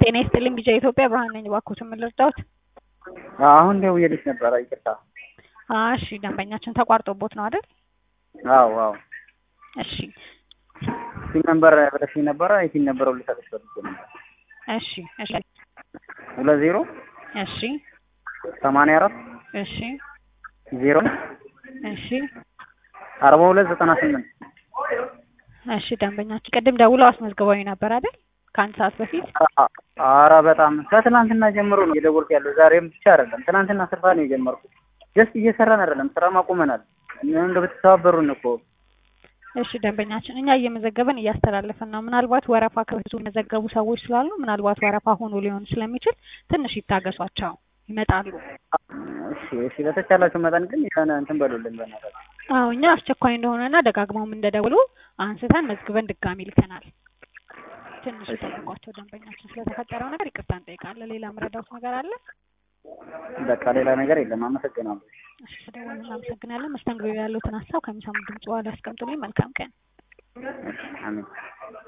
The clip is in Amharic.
ጤና ይስጥልኝ ቢጃ ኢትዮጵያ ብርሃን ነኝ። እባክዎትን ምን ልርዳዎት? አሁን ደውዬልሽ ነበረ ይቅርታ። እሺ ደንበኛችን ተቋርጦቦት ነው አይደል? አዎ አዎ እሺ ሲም ነበር ብለሽኝ ነበረ የሲም ነበረው ልሰጥሽ ፈልጌ ነበር። እሺ እሺ ሁለት ዜሮ እሺ ሰማንያ አራት እሺ ዜሮ እሺ አርባ ሁለት ዘጠና ስምንት እሺ ደንበኛችን ቅድም ደውለው አስመዝግበውኝ ነበር አይደል? ከአንድ ሰዓት በፊት አረ በጣም ከትናንትና ጀምሮ ነው እየደወልኩ ያለው ዛሬም ብቻ አይደለም ትናንትና ስልፋ ነው የጀመርኩት ጀስት እየሰራን አይደለም ስራ ማቁመናል እንደ ብትተባበሩን እኮ እሺ ደንበኛችን እኛ እየመዘገብን እያስተላለፍን ነው። ምናልባት ወረፋ ከብዙ የመዘገቡ ሰዎች ስላሉ ምናልባት ወረፋ ሆኖ ሊሆን ስለሚችል ትንሽ ይታገሷቸው፣ ይመጣሉ። እሺ እሺ በተቻላችሁ መጠን ግን የሆነ እንትን በሉልን በእናታችሁ። አዎ እኛ አስቸኳይ እንደሆነና ደጋግመውም እንደደውሉ አንስተን መዝግበን ድጋሚ ልከናል። ትንሽ ይጠብቋቸው ደንበኛችን። ስለተፈጠረው ነገር ይቅርታ እንጠይቃለን። ሌላ ምረዳውት ነገር አለ? በቃ ሌላ ነገር የለም። አመሰግናለሁ። እሺ ስለደወሉ እናመሰግናለን። መስተንግዶ ያሉትን ሀሳብ ከሚሰሙ ድምጽ በኋላ ያስቀምጡልኝ። መልካም ቀን። አሜን